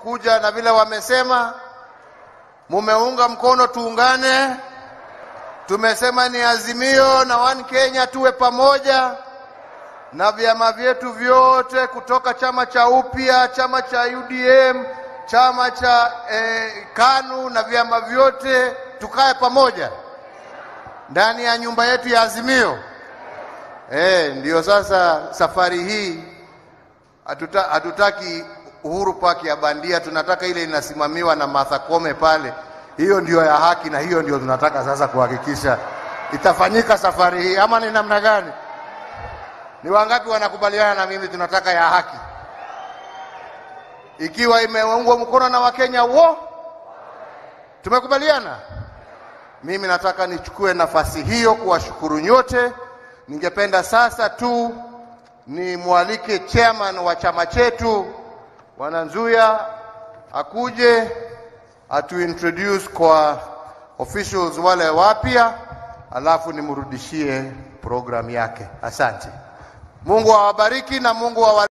kuja na vile wamesema, mumeunga mkono, tuungane. Tumesema ni Azimio na One Kenya, tuwe pamoja na vyama vyetu vyote kutoka chama cha Upya, chama cha UDM, chama cha eh, KANU na vyama vyote tukae pamoja ndani ya nyumba yetu ya Azimio. Eh, ndio sasa safari hii hatuta, hatutaki Uhuru Park ya bandia, tunataka ile inasimamiwa na Martha Koome pale. Hiyo ndio ya haki na hiyo ndio tunataka sasa kuhakikisha itafanyika safari hii, ama ni namna gani? Ni wangapi wanakubaliana na mimi tunataka ya haki, ikiwa imeungwa mkono na Wakenya wo? Tumekubaliana. Mimi nataka nichukue nafasi hiyo kuwashukuru nyote. Ningependa sasa tu nimwalike chairman wa chama chetu Bwana Nzuya akuje atu introduce kwa officials wale wapya, alafu nimrudishie programu yake. Asante. Mungu awabariki na Mungu awa